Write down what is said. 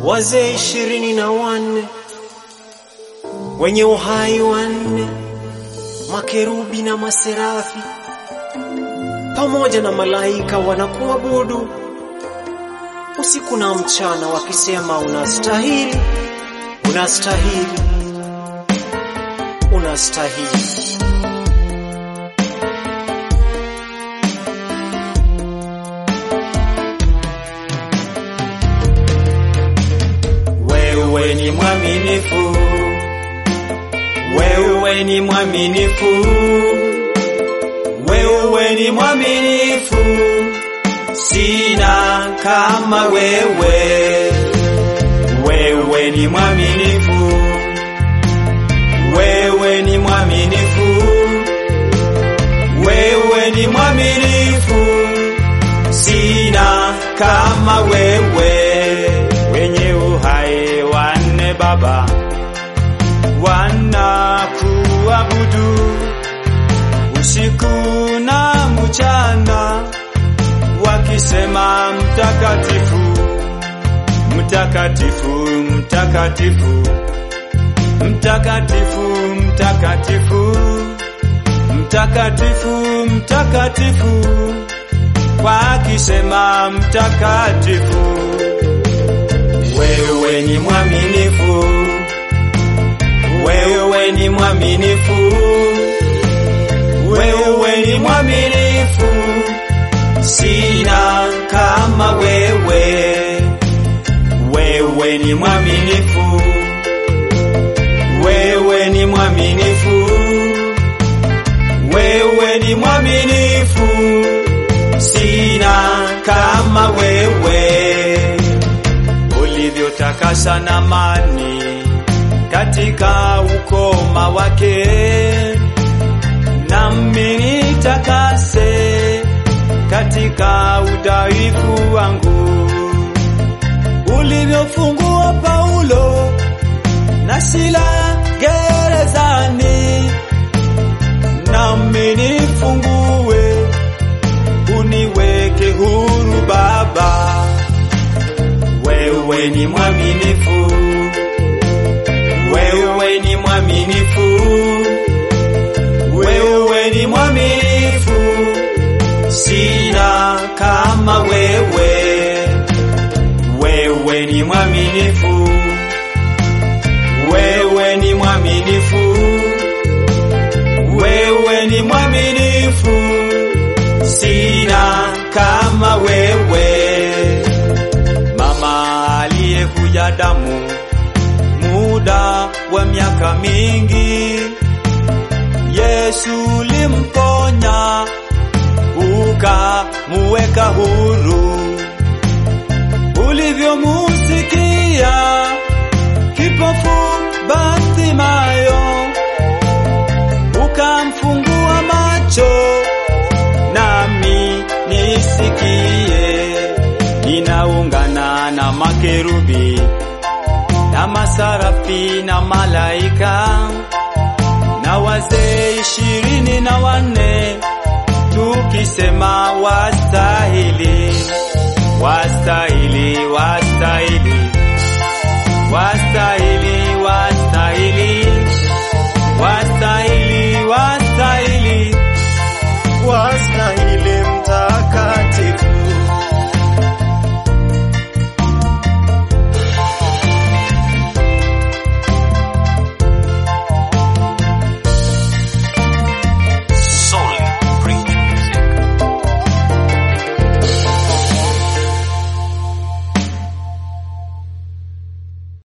wazee ishirini na wanne wenye uhai wanne, makerubi na maserafi pamoja na malaika wanakuabudu usiku na mchana, wakisema unastahili, unastahili, unastahili. Wewe ni mwaminifu, wewe ni mwaminifu, wewe ni mwaminifu, sina kama wewe. Wewe ni mwaminifu, wewe ni mwaminifu, wewe ni mwaminifu, sina kama wewe wenye uhai wanne Baba wanakuabudu usiku na mchana, wakisema mtakatifu, mtakatifu, mtakatifu, mtakatifu, mtakatifu, mtakatifu, mtakatifu, wakisema mtakatifu wewe ni mwaminifu, wewe ni mwaminifu, wewe ni mwaminifu, sina kama wewe. Wewe ni mwaminifu, wewe ni mwaminifu, wewe ni mwaminifu, sina kama wewe ulivyotakasa na mani katika ukoma wake, nami nitakase katika udhaifu wangu. Ulivyofungua Paulo na Sila gerezani, nami nifungue, uniweke huru Baba wewe ni mwaminifu, wewe ni mwaminifu, wewe ni mwaminifu, sina kama wewe. Wewe ni mwaminifu, wewe ni mwaminifu, wewe ni mwaminifu, sina kama wewe aliyevuja damu muda wa miaka mingi, Yesu limponya ukamuweka huru. Ulivyomusikia kipofu Bartimayo, ukamfungua macho, nami nisikie ninaungana na makerubi na masarafi na malaika na wazee ishirini na wanne tukisema wastahili, wastahili, wastahili, wastahili